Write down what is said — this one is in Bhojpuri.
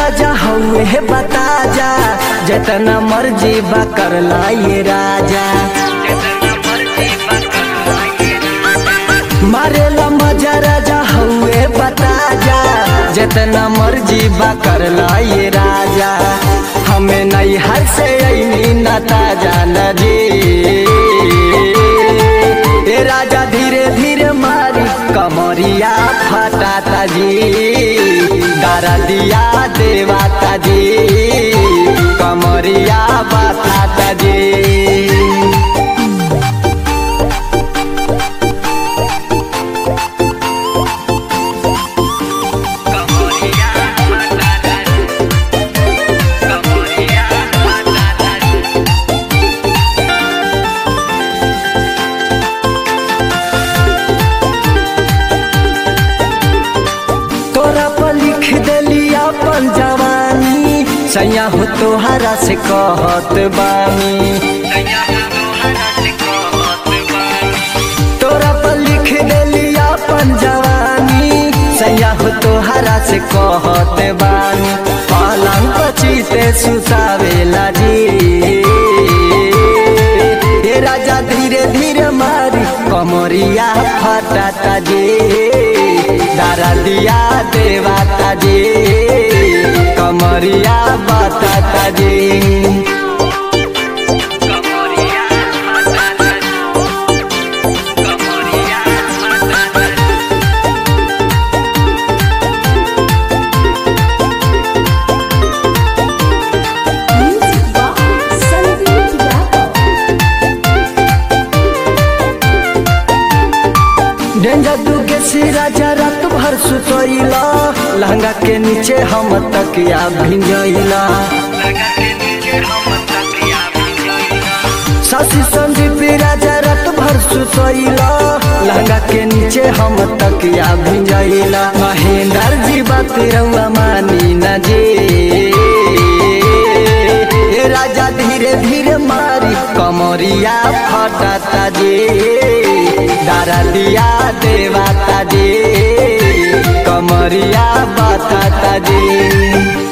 राजा हउए है बता जा जितना मर्जी बा कर ये राजा मारेला मजा राजा हउए बता जा जितना मर्जी बा कर ये राजा हमें नहीं हर से ऐनी नता जान जी ए राजा धीरे धीरे मारी कमरिया फटाता जी दारा दिया देवाता जी कमरिया बताता जी तोरा पर लिख देली अपन जवानी सैया हो तोहरा से कहत बानी तोरा पर लिख देली अपन जवानी सैया हो तोहरा से कहत बानी पलंग पचीते सुसावेला जी ए राजा धीरे धीरे मारी कमरिया फटाता जी दारा दिया देवाता जी कमरिया बताता जी Music by Sandeep Yadav. Danger तू के सिरा रात भर सुतोइला लहंगा के नीचे हम तकिया भिंजइला सासी संदीप राजा रात भर सुतोइला लहंगा के नीचे हम तकिया भिंजइला महेंद्र जी बात रउआ मानी न जी ए राजा धीरे धीरे मारी कमरिया फटाता जी दारा दिया देवाता जी कमरिया बताता जी